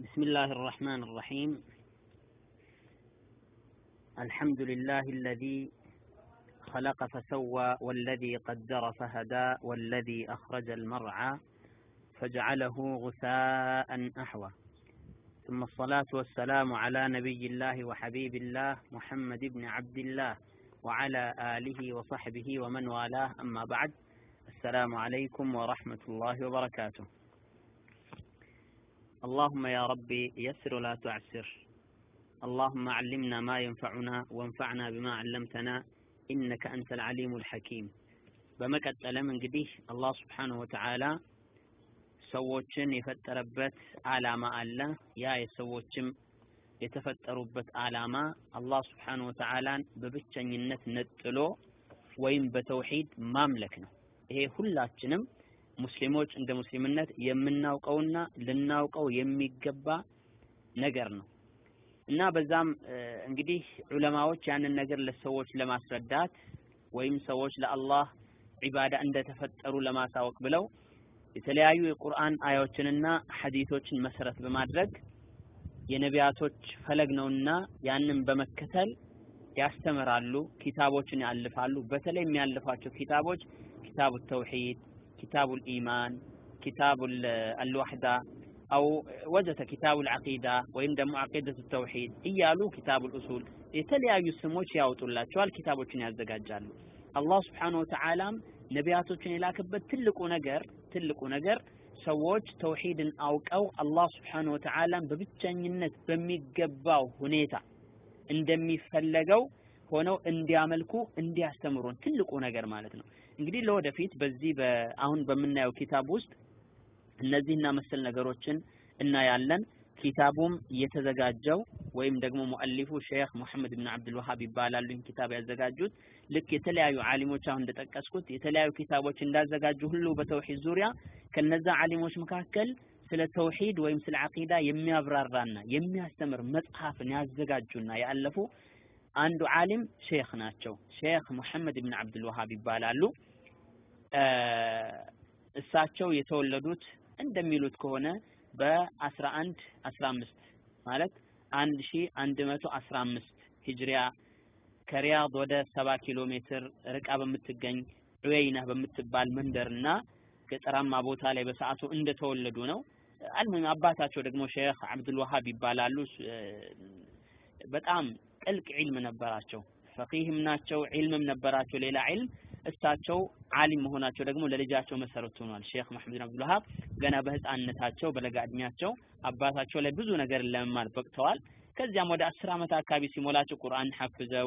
بسم الله الرحمن الرحيم الحمد لله الذي خلق فسوى والذي قدر فهدى والذي أخرج المرعى فجعله غثاء أحوى ثم الصلاة والسلام على نبي الله وحبيب الله محمد بن عبد الله وعلى آله وصحبه ومن والاه أما بعد السلام عليكم ورحمة الله وبركاته اللهم يا ربي يسر ولا تعسر اللهم علمنا ما ينفعنا وانفعنا بما علمتنا إنك أنت العليم الحكيم በመቀጠልም እንግዲህ አላህ ስብሓንሁ ወተዓላ ሰዎችን የፈጠረበት አላማ አለ ያ የሰዎችም የተፈጠሩበት አላማ አላህ ስብሓንሁ ወተዓላን በብቸኝነት ነጥሎ ወይም በተውሂድ ማምለክ ነው ይሄ ሁላችንም ሙስሊሞች እንደ ሙስሊምነት የምናውቀውና ልናውቀው የሚገባ ነገር ነው እና በዛም እንግዲህ ዑለማዎች ያንን ነገር ለሰዎች ለማስረዳት ወይም ሰዎች ለአላህ ዒባዳ እንደተፈጠሩ ለማሳወቅ ብለው የተለያዩ የቁርአን አያዎችንና ሐዲቶችን መሰረት በማድረግ የነቢያቶች ፈለግ ነውና ያንን በመከተል ያስተምራሉ፣ ኪታቦችን ያልፋሉ። በተለይ የሚያልፏቸው ኪታቦች ኪታቡ ተውሂድ፣ ኪታቡ ኢማን፣ ኪታቡ አልዋሕዳ አው ወዘተ ኪታቡ አልዓቂዳ ወይም ደግሞ አቂደቱ ተውሂድ እያሉ ኪታቡ ኡሱል የተለያዩ ስሞች ያወጡላቸዋል፣ ኪታቦችን ያዘጋጃሉ። አላህ ስብሓነሁ ወተዓላም ነቢያቶችን የላከበት ትልቁ ነገር ትልቁ ነገር ሰዎች ተውሂድን አውቀው አላህ ስብሓነሁ ወተዓላን በብቸኝነት በሚገባው ሁኔታ እንደሚፈለገው ሆነው እንዲያመልኩ እንዲያስተምሩን ትልቁ ነገር ማለት ነው። እንግዲህ ለወደፊት በዚህ አሁን በምናየው ኪታብ ውስጥ እነዚህና መሰል ነገሮችን እናያለን። ኪታቡም የተዘጋጀው ወይም ደግሞ ሙአሊፉ ሼክ ሙሐመድ ብን አብዱል ወሃብ ይባላሉ። ይህን ኪታብ ያዘጋጁት ልክ የተለያዩ ዓሊሞች አሁን እንደጠቀስኩት የተለያዩ ኪታቦች እንዳዘጋጁ ሁሉ በተውሂድ ዙሪያ ከነዛ ዓሊሞች መካከል ስለ ተውሂድ ወይም ስለ አቂዳ የሚያብራራና የሚያስተምር መጽሐፍን ያዘጋጁና ያለፉ አንዱ ዓሊም ሼክ ናቸው። ሼክ ሙሐመድ ብን አብዱል ወሃብ ይባላሉ። እሳቸው የተወለዱት እንደሚሉት ከሆነ በ11 15 ማለት 1115 ሂጅሪያ ከሪያድ ወደ 70 ኪሎ ሜትር ርቃ በምትገኝ ዑየይና በምትባል መንደርና ገጠራማ ቦታ ላይ በሰዓቱ እንደተወለዱ ነው። አልሙሂም አባታቸው ደግሞ ሼክ አብዱል ወሃብ ይባላሉ። በጣም ጥልቅ ዒልም ነበራቸው። ፈቂህም ናቸው፣ ዒልምም ነበራቸው። ሌላ ዒልም እሳቸው ዓሊም መሆናቸው ደግሞ ለልጃቸው መሰረት ሆኗል። ሼክ መሐመድ ብን አብዱል ወሃብ ገና በህፃንነታቸው በለጋ እድሜያቸው አባታቸው ላይ ብዙ ነገር ለመማር በቅተዋል። ከዚያም ወደ አስር ዓመት አካባቢ ሲሞላቸው ቁርአን ሐፍዘው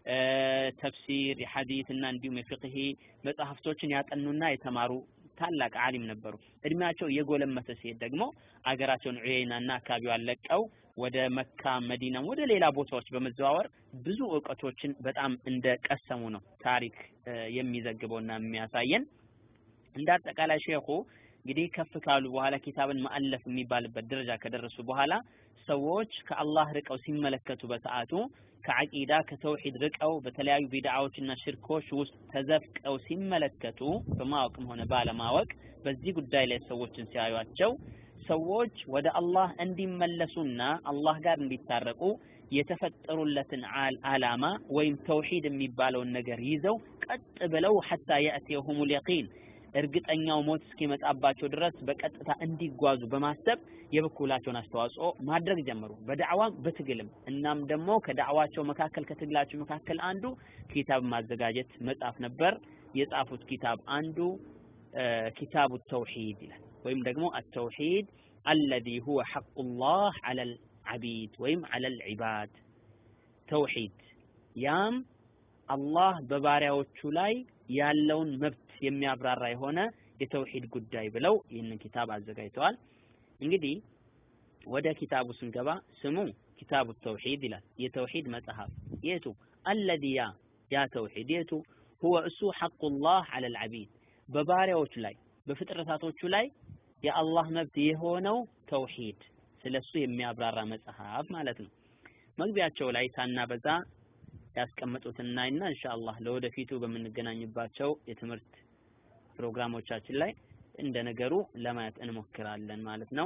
ተፍሲር፣ የሐዲት እና እንዲሁም የፍቅሂ መጽሐፍቶችን ያጠኑና የተማሩ ታላቅ ዓሊም ነበሩ። እድሜያቸው እየጎለመተ ሲሄድ ደግሞ አገራቸውን ዑየይናና አካባቢዋን ለቀው ወደ መካ፣ መዲና፣ ወደ ሌላ ቦታዎች በመዘዋወር ብዙ እውቀቶችን በጣም እንደቀሰሙ ነው ታሪክ የሚዘግበውና የሚያሳየን። እንደ አጠቃላይ ሼኹ እንግዲህ ከፍ ካሉ በኋላ ኪታብን ማአለፍ የሚባልበት ደረጃ ከደረሱ በኋላ ሰዎች ከአላህ ርቀው ሲመለከቱ በሰዓቱ ከዐቂዳ ከተውሂድ ርቀው በተለያዩ ቢድዓዎችና ሽርኮች ውስጥ ተዘፍቀው ሲመለከቱ በማወቅም ሆነ ባለማወቅ በዚህ ጉዳይ ላይ ሰዎችን ሲያዩቸው ሰዎች ወደ አላህ እንዲመለሱና አላህ ጋር እንዲታረቁ የተፈጠሩለትን አላማ ወይም ተውሂድ የሚባለውን ነገር ይዘው ቀጥ ብለው ሐታ የእትየሁሙል የቂን እርግጠኛው ሞት እስኪመጣባቸው ድረስ በቀጥታ እንዲጓዙ በማሰብ የበኩላቸውን አስተዋጽኦ ማድረግ ጀመሩ። በዳዕዋም በትግልም። እናም ደግሞ ከዳዕዋቸው መካከል ከትግላቸው መካከል አንዱ ኪታብ ማዘጋጀት መጻፍ ነበር። የጻፉት ኪታብ አንዱ ኪታቡ ተውሂድ ይላል። ወይም ደግሞ አተውሂድ አለዚ ሁወ ሐቁላህ ዐለል ዐቢድ ወይም ዐለል ዒባድ ተውሂድ ያም አላህ በባሪያዎቹ ላይ ያለውን መብት የሚያብራራ የሆነ የተውሂድ ጉዳይ ብለው ይህንን ኪታብ አዘጋጅተዋል። እንግዲህ ወደ ኪታቡ ስንገባ ስሙ ኪታቡ ተውሂድ ይላል። የተውሂድ መጽሐፍ የቱ አለዚ ያ ያ ተውሂድ የቱ ሁወ እሱ ሐቁላህ ዐለል ዐቢድ በባሪያዎቹ ላይ በፍጥረታቶቹ ላይ የአላህ መብት የሆነው ተውሂድ ስለሱ የሚያብራራ መጽሐፍ ማለት ነው። መግቢያቸው ላይ ሳናበዛ ያስቀመጡትና እና ኢንሻአላህ ለወደፊቱ በምንገናኝባቸው የትምህርት ፕሮግራሞቻችን ላይ እንደ ነገሩ ለማየት እንሞክራለን ማለት ነው።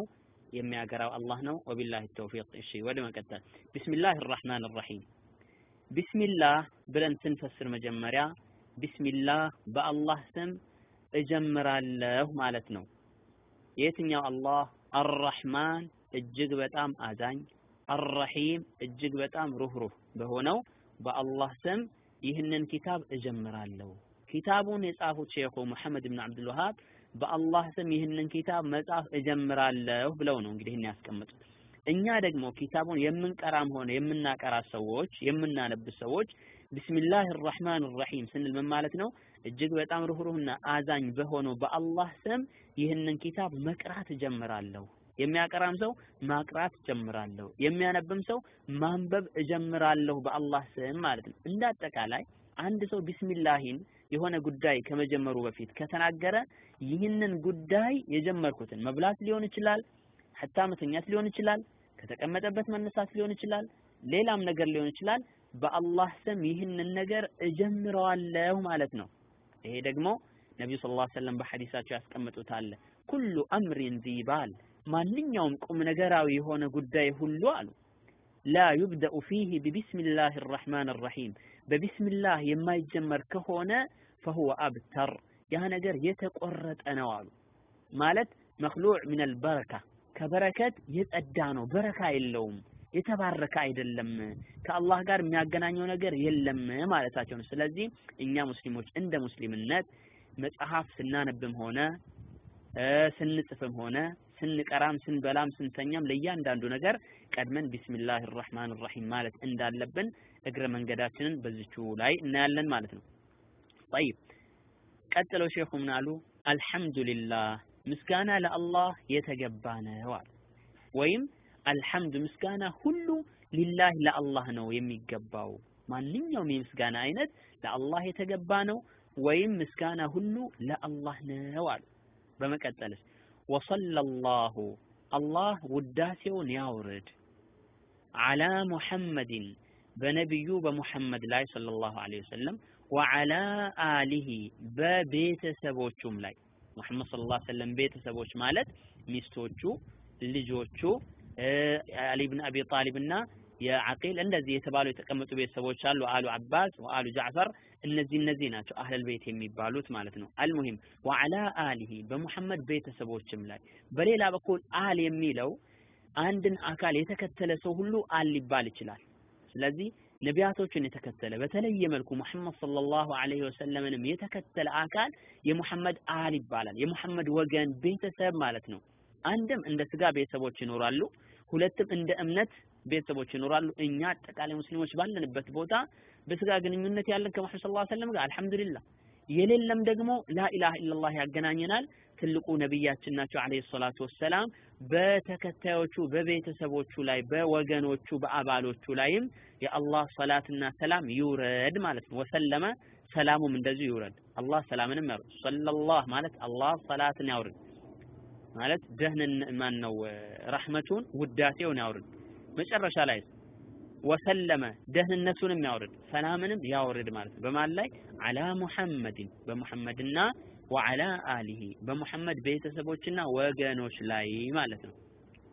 የሚያገራው አላህ ነው። ወቢላሂ ተውፊቅ። እሺ ወደ መቀጠል ቢስሚላህ ራህማን ራሂም ቢስሚላህ ብለን ስንፈስር መጀመሪያ ቢስሚላህ በአላህ ስም እጀምራለሁ ማለት ነው። የትኛው አላህ? አርራህማን እጅግ በጣም አዛኝ፣ አርረሂም እጅግ በጣም ሩህሩህ በሆነው በአላህ ስም ይህንን ኪታብ እጀምራለሁ። ኪታቡን የጻፉት ሼኹ ሙሐመድ ብን አብዱል ወሃብ በአላህ ስም ይህንን ኪታብ መጻፍ እጀምራለሁ ብለው ነው እንግዲህ ይህን ያስቀምጡት። እኛ ደግሞ ኪታቡን የምንቀራም ሆነ የምናቀራ ሰዎች የምናነብ ሰዎች ቢስሚላህ ራህማን ራሂም ስንል ምን ማለት ነው? እጅግ በጣም ሩህሩህና አዛኝ በሆነው በአላህ ስም ይህንን ኪታብ መቅራት እጀምራለሁ። የሚያቀራም ሰው ማቅራት እጀምራለሁ። የሚያነብም ሰው ማንበብ እጀምራለሁ በአላህ ስም ማለት ነው። እንደ አጠቃላይ አንድ ሰው ቢስሚላሂን የሆነ ጉዳይ ከመጀመሩ በፊት ከተናገረ ይህንን ጉዳይ የጀመርኩትን መብላት ሊሆን ይችላል፣ ሐታ መተኛት ሊሆን ይችላል፣ ከተቀመጠበት መነሳት ሊሆን ይችላል፣ ሌላም ነገር ሊሆን ይችላል። በአላህ ስም ይህንን ነገር እጀምረዋለሁ ማለት ነው። ይሄ ደግሞ ነቢዩ ሰለላሁ ዐለይሂ ወሰለም በሐዲሳቸው ያስቀምጡታል። ኩሉ አምሪን ዚባል ማንኛውም ቁም ነገራዊ የሆነ ጉዳይ ሁሉ አሉ ላ ዩብደኡ ፊህ ቢቢስሚላህ ራህማን ራሂም በቢስሚላህ የማይጀመር ከሆነ ፈሁወ አብተር ያ ነገር የተቆረጠ ነው አሉ። ማለት መክሉዕ ሚነል በረካ ከበረከት የጸዳ ነው፣ በረካ የለውም፣ የተባረከ አይደለም፣ ከአላህ ጋር የሚያገናኘው ነገር የለም ማለታቸው ነው። ስለዚህ እኛ ሙስሊሞች እንደ ሙስሊምነት መጽሐፍ ስናነብም ሆነ ስንጽፍም ሆነ ስንቀራም ስንበላም ስንተኛም ለእያንዳንዱ ነገር ቀድመን ቢስሚላህ ራህማን ራሂም ማለት እንዳለብን እግረ መንገዳችንን በዚቹ ላይ እናያለን ማለት ነው። ጠይብ ቀጥለው ሼኹ ምን አሉ? አልሐምዱሊላህ ምስጋና ለአላህ የተገባ ነው አሉ። ወይም አልሐምዱ ምስጋና ሁሉ ሊላህ ለአላህ ነው የሚገባው። ማንኛውም የምስጋና አይነት ለአላህ የተገባ ነው ወይም ምስጋና ሁሉ ለአላህ ነው አሉ። በመቀጠልስ ወሰለላሁ አላህ ውዳሴውን ያውርድ አላ ሙሐመድን በነቢዩ በሙሐመድ ላይ ሰለላሁ ዐለይሂ ወሰለም ወዐላ አሊሂ በቤተሰቦቹም ላይ ሙሐመድ ሰለላሁ ዐለይሂ ወሰለም ቤተሰቦች ማለት ሚስቶቹ፣ ልጆቹ አሊ ብን አቢ ጣሊብ እና የዓቂል እንደዚህ የተባሉ የተቀመጡ ቤተሰቦች አሉ። አሉ አባስ ወአሉ ጃዕፈር እነዚህ እነዚህ ናቸው አህለል ቤት የሚባሉት ማለት ነው። አልሙሂም ወዐላ አሊሂ በሙሐመድ ቤተሰቦችም ላይ በሌላ በኩል አል የሚለው አንድን አካል የተከተለ ሰው ሁሉ አል ሊባል ይችላል። ስለዚህ ነቢያቶችን የተከተለ በተለየ መልኩ ሙሐመድ ሰለላሁ ዐለይሂ ወሰለምንም የተከተለ አካል የሙሐመድ አል ይባላል። የሙሐመድ ወገን ቤተሰብ ማለት ነው። አንድም እንደ ስጋ ቤተሰቦች ይኖራሉ፣ ሁለትም እንደ እምነት ቤተሰቦች ይኖራሉ። እኛ አጠቃላይ ሙስሊሞች ባለንበት ቦታ በስጋ ግንኙነት ያለን ከሙሐመድ ሰለላሁ ዐለይሂ ወሰለም ጋር አልሐምዱሊላህ፣ የሌለም ደግሞ ላኢላሃ ኢለላህ ያገናኘናል። ትልቁ ነቢያችን ናቸው አለይሂ ሰላቱ ወሰላም። በተከታዮቹ በቤተሰቦቹ ላይ በወገኖቹ በአባሎቹ ላይም የአላህ ሰላትና ሰላም ይውረድ ማለት ነው። ወሰለመ ሰላሙም እንደዚሁ ይውረድ። አላህ ሰላምንም ያውርድ። ሰለላህ ማለት አላህ ሰላትን ያውርድ ማለት ደህንን ማን ነው ረህመቱን ውዳሴውን ያውርድ። መጨረሻ ላይ ወሰለመ ደህንነቱንም ያውርድ ሰላምንም ያውርድ ማለት ነው። በማን ላይ አላ ሙሐመድን በሙሐመድና ወዐላ አሊሂ በሙሐመድ ቤተሰቦችና ወገኖች ላይ ማለት ነው።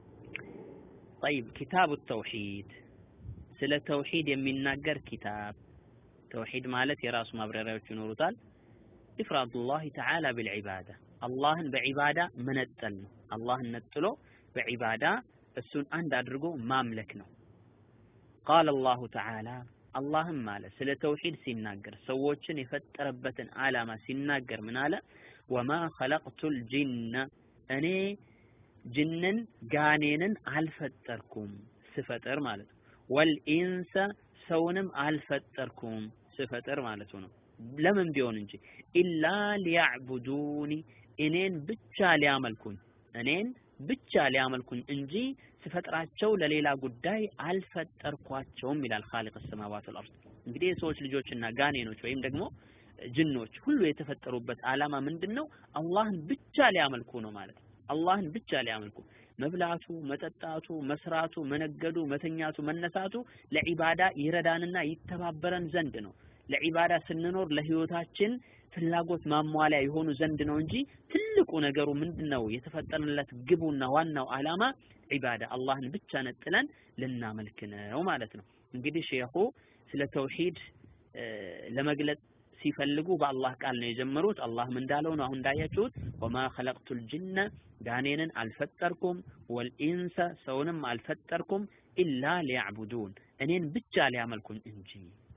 ጠይብ ኪታቡ ተውሂድ ስለ ተውሂድ የሚናገር ኪታብ። ተውሂድ ማለት የራሱ ማብራሪያዎች ይኖሩታል። ኢፍራዱላህ ተዓላ ቢልዒባዳ አላህን በዒባዳ መነጠል ነው። አላህን ነጥሎ በዒባዳ እሱን አንድ አድርጎ ማምለክ ነው። ቃለ አላሁ ተዓላ አላህም አለ ስለ ተውሂድ ሲናገር ሰዎችን የፈጠረበትን ዓላማ ሲናገር ምን አለ? ወማ ኸለቅቱል ጂነ እኔ ጅንን ጋኔንን አልፈጠርኩም ስፈጥር ማለት ነው። ወልኢንሰ ሰውንም አልፈጠርኩም ስፈጥር ማለቱ ነው። ለምን ቢሆን እንጂ ኢላ ሊያዕቡዱኒ እኔን ብቻ ሊያመልኩኝ እኔን ብቻ ሊያመልኩኝ እንጂ ስፈጥራቸው ለሌላ ጉዳይ አልፈጠርኳቸውም ይላል ኻሊቅ ሰማዋት ወልአርድ። እንግዲህ የሰዎች ልጆችና ጋኔኖች ወይም ደግሞ ጅኖች ሁሉ የተፈጠሩበት ዓላማ ምንድን ነው? አላህን ብቻ ሊያመልኩ ነው ማለት ነው። አላህን ብቻ ሊያመልኩ መብላቱ፣ መጠጣቱ፣ መስራቱ፣ መነገዱ፣ መተኛቱ፣ መነሳቱ ለዒባዳ ይረዳንና ይተባበረን ዘንድ ነው። ለዒባዳ ስንኖር ለህይወታችን ፍላጎት ማሟሊያ የሆኑ ዘንድ ነው እንጂ ትልቅ ትልቁ ነገሩ ምንድነው? የተፈጠረለት ግቡና ዋናው ዓላማ ዒባዳ አላህን ብቻ ነጥለን ልናመልክ ነው ማለት ነው። እንግዲህ ሼኹ ስለ ተውሂድ ለመግለጽ ሲፈልጉ በአላህ ቃል ነው የጀመሩት። አላህም እንዳለው ነው አሁን እንዳያችሁት ወማ ኸለቅቱል ጅነ ጋኔንን አልፈጠርኩም ወልኢንሰ ሰውንም አልፈጠርኩም ኢላ ሊያዕቡዱን እኔን ብቻ ሊያመልኩኝ እንጂ።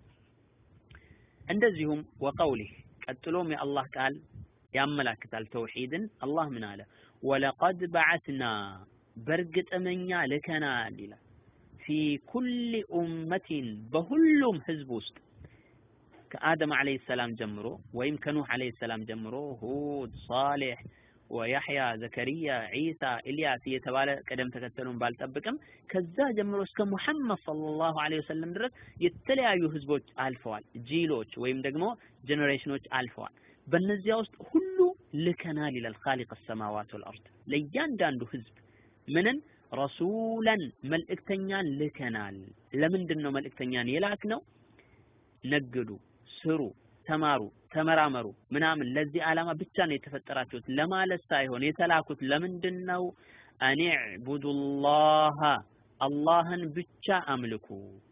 እንደዚሁም ወቀውሊህ ቀጥሎም የአላህ ቃል ያመላክታል ተውሂድን። አላህ ምን አለ? ወለቀድ በዐትና በእርግጥም እኛ ልከናል ይላል ፊ ኩሊ ኡመቲን በሁሉም ህዝብ ውስጥ ከአደም አለይሂ ሰላም ጀምሮ ወይም ከኑህ አለይሂ ሰላም ጀምሮ ሁድ፣ ሳሌሕ ወያሕያ፣ ዘከሪያ፣ ዒሳ፣ ኢልያስ እየተባለ ቅደም ተከተሉን ባልጠብቅም ከዛ ጀምሮ እስከ ሙሐመድ ሰለላሁ ዐለይሂ ወሰለም ድረስ የተለያዩ ህዝቦች አልፈዋል። ጂሎች ወይም ደግሞ ጀኔሬሽኖች አልፈዋል። በእነዚያ ውስጥ ሁሉ ልከናል ይላል ኻሊቅ ሰማዋት ወልአርድ ለእያንዳንዱ ህዝብ ምንን ረሱለን መልእክተኛን ልከናል። ለምንድን ነው መልእክተኛን የላክ ነው? ነግዱ፣ ስሩ፣ ተማሩ፣ ተመራመሩ ምናምን ለዚህ ዓላማ ብቻ ነው የተፈጠራችሁት ለማለት ሳይሆን የተላኩት ለምንድን ነው? አን ዕቡዱላህ አላህን ብቻ አምልኩ።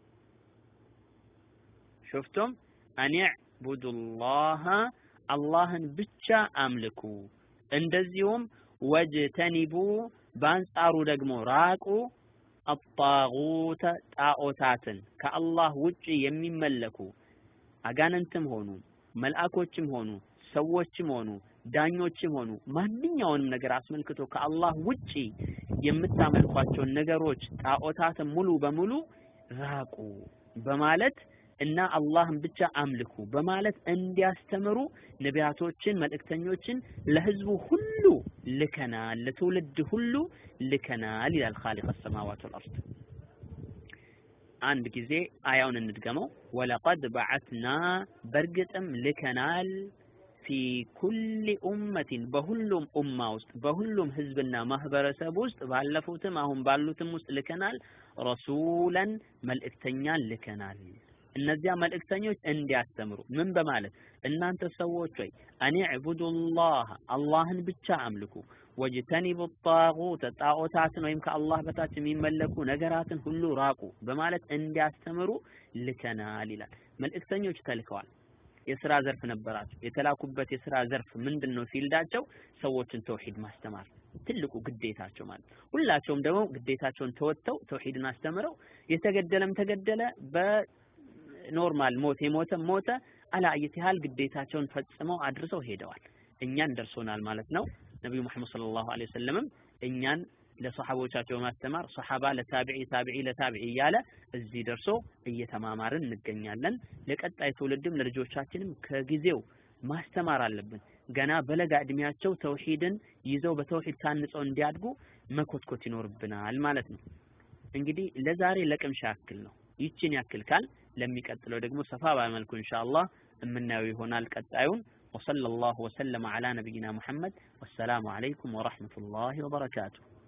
ሹፍቱም አን ዕቡዱላህ አላህን ብቻ አምልኩ። እንደዚሁም ወጅተኒቡ በአንጻሩ ደግሞ ራቁ አጣጉተ ጣዖታትን ከአላህ ውጭ የሚመለኩ አጋንንትም ሆኑ መልአኮችም ሆኑ ሰዎችም ሆኑ ዳኞችም ሆኑ ማንኛውንም ነገር አስመልክቶ ከአላህ ውጪ የምታመልኳቸውን ነገሮች ጣዖታትን ሙሉ በሙሉ ራቁ በማለት እና አላህን ብቻ አምልኩ በማለት እንዲያስተምሩ ነቢያቶችን መልእክተኞችን ለህዝቡ ሁሉ ልከናል፣ ለትውልድ ሁሉ ልከናል ይላል ኻሊቅ ሰማዋት ወልአርድ። አንድ ጊዜ አያውን እንድገመው። ወለቀድ በዐትና በእርግጥም ልከናል ፊ ኩሊ ኡመቲን በሁሉም ኡማ ውስጥ በሁሉም ህዝብና ማህበረሰብ ውስጥ ባለፉትም አሁን ባሉትም ውስጥ ልከናል ረሱለን መልእክተኛን ልከናል። እነዚያ መልእክተኞች እንዲያስተምሩ ምን በማለት እናንተ ሰዎች ሆይ አን ዕቡዱላህ አላህን ብቻ አምልኩ፣ ወጅተኒቡ ጣጉት ጣዖታትን ወይም ከአላህ በታች የሚመለኩ ነገራትን ሁሉ ራቁ በማለት እንዲያስተምሩ ልከናል ይላል። መልእክተኞች ተልከዋል። የስራ ዘርፍ ነበራቸው። የተላኩበት የስራ ዘርፍ ምንድን ነው? ፊልዳቸው ሰዎችን ተውሂድ ማስተማር ትልቁ ግዴታቸው ማለት ሁላቸውም ደግሞ ግዴታቸውን ተወጥተው ተውሂድን አስተምረው የተገደለም ተገደለ በኖርማል ሞት የሞተ ሞተ አላየት ያህል ግዴታቸውን ፈጽመው አድርሰው ሄደዋል። እኛን ደርሶናል ማለት ነው። ነቢዩ መሐመድ ሰለላሁ ዐለይሂ ወሰለምም እኛን ለሰሐቦቻቸው በማስተማር ሰሐባ ለታቢዒ ታቢዒ ለታቢዒ እያለ እዚህ ደርሶ እየተማማርን እንገኛለን። ለቀጣይ ትውልድም ለልጆቻችንም ከጊዜው ማስተማር አለብን። ገና በለጋ እድሜያቸው ተውሂድን ይዘው በተውሂድ ታንጸው እንዲያድጉ መኮትኮት ይኖርብናል ማለት ነው። እንግዲህ ለዛሬ ለቅምሻ ያክል ነው። ይችን ያክል ካል ለሚቀጥለው ደግሞ ሰፋ ባለመልኩ ኢንሻአላህ የምናየው ይሆናል ቀጣዩን وصلى الله وسلم على نبينا محمد والسلام عليكم ورحمة الله وبركاته